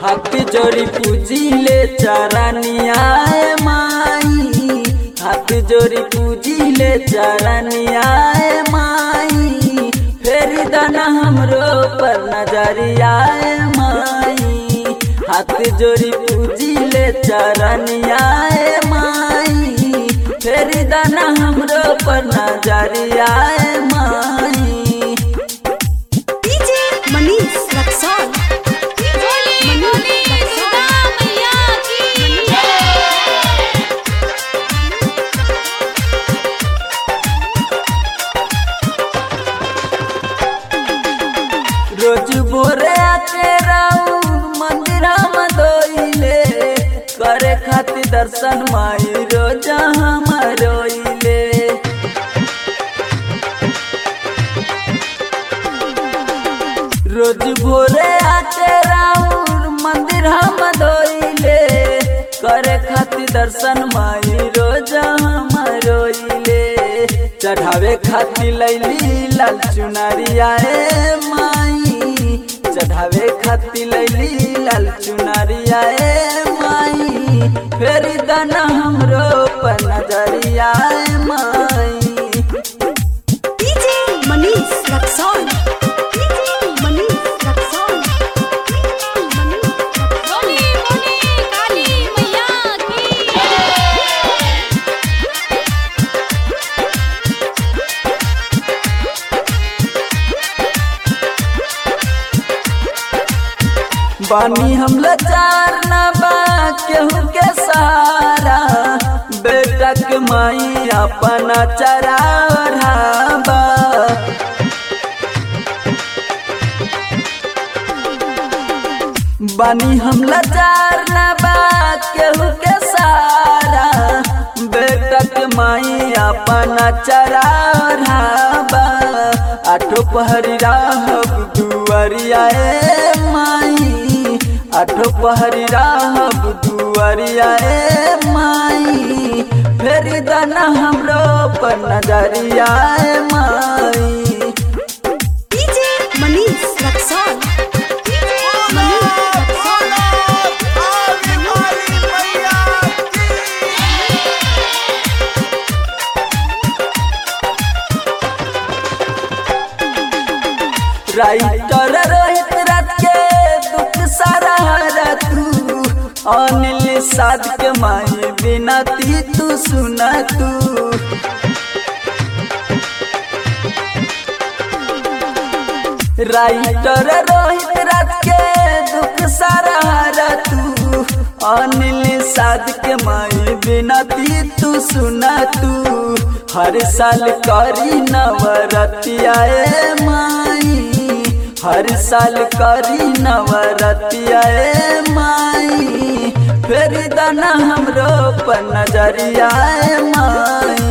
हाथ जोड़ी पूजिले चरनिया माई हाथ जोड़ी पूजिले चरनिया माई फेरी दाना हमरो पर नजरिया माई हाथ जोड़ी पूजिले चरनिया माई फेरी दाना हमरो पर नजरिया माई डीजे मनीष रक्सौल बोली बोली सीता मैया की रोज भोरे आके राउर मंदिरा में दोइले करे खातिर दर्शन माई रोज हम रोइले रोज भोरे आके राउर मंदिर हम दोइले करे खातिर दर्शन माई रोज हम रोइले चढ़ावे खातिर लैली लाल चुनरिया ए माई चढ़ावे खातिर लैली लाल चुनरिया ए माई फेर दाना हमरो पर नजरिया ए माई डीजे मनीष रक्सौल डीजे मनीष रक्सौल मनीष रक्सौल बोली बोली काली मैया की बानी हम लाचार ना बा केहू के सहारा बेटा के माई अपना चराबा बानी हम लाचार ना बा केहू के सहारा बेटा के माई अपना चराबा आठो पहरी राहब दुआरिया ए माई आठो पहरी राहब दुआरिया ए माई फेरी दाना हमरो पर नजरिया ए माई DJ Manish Raxaul DJ Manish Raxaul writer Rohit रात के दुख सारा हरा तू अनिल साध के माई बिनती तू सुना तू राइटर रोहित रात के दुख सारा हरा तू अनिल साध के माई बिनती तू सुना तू हर साल करी नवरतिया ए माई हर साल करी नवरतिया ए माई फेर दाना हमरो पर नजरिया ए माई